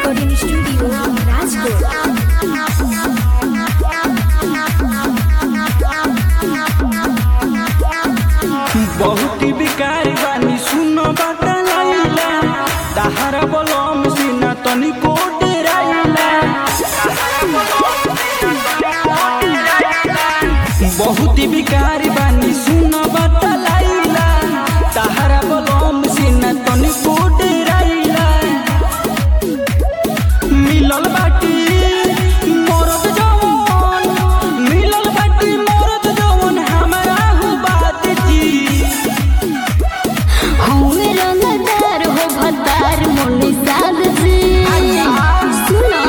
Recording Studio, Rajkot. बहुत बिकारी बानी सुनो बाटा लाइला तहारा बलम सीना तनी कोट राइला बहुत बिकारी बानी सुनो बाटा लाइला तहारा बलम सीना तनी कोट राइला मिलल बाटी मरद जवन मिलल बाटी मरद जवन हमरा हु बात जी हमें रंगदार हो भतार मोनी साद जी सुनो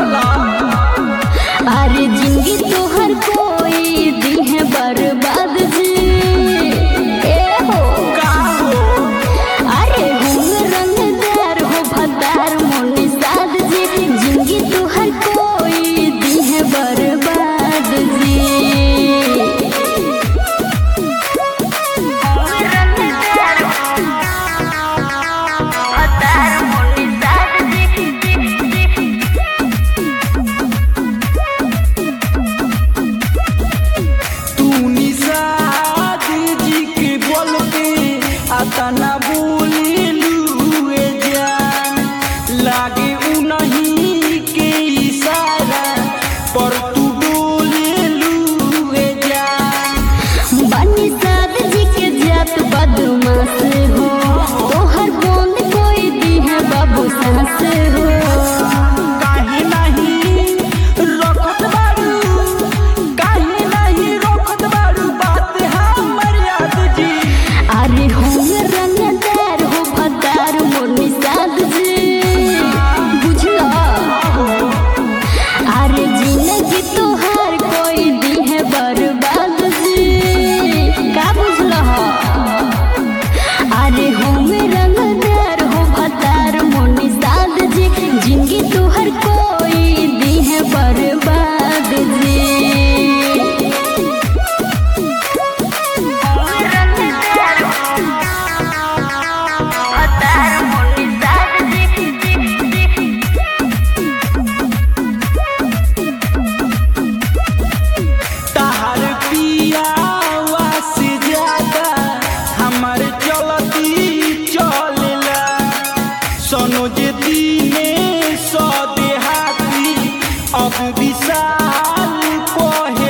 अरे जिंदगी तोहर कोई दी है बर्बाद जी ए हो का हो अरे हमें रंगदार हो भतार मोनी साद जी जिंदगी तोहर कोई दी है बर्बाद जी तू निषाद जी के बोल पे अतना बोलिलुए जान लागे उ नहीं के इशारा पर तू बोलिलुए जान बनी साद जी के जात बदमाश हो तोहर बंद कोई दी है बाबू सास हो काहे नहीं रखत बारू काहे नहीं रखत बारू बात हमर याद जी अरे हम रंगदार हो भतार मोनी साद जी बुझला अरे जिंदगी तोहार कोई दी है बर्बाद जी का बुझला अरे हम रंगदार हो भतार मोनी साद जी जिंदगी तोहर कोई दी है बर्बाद जी तहार पियावा से ज्यादा हमार चलती चलेला सोनो जे दीने सौ देहाती अब विशाल कहे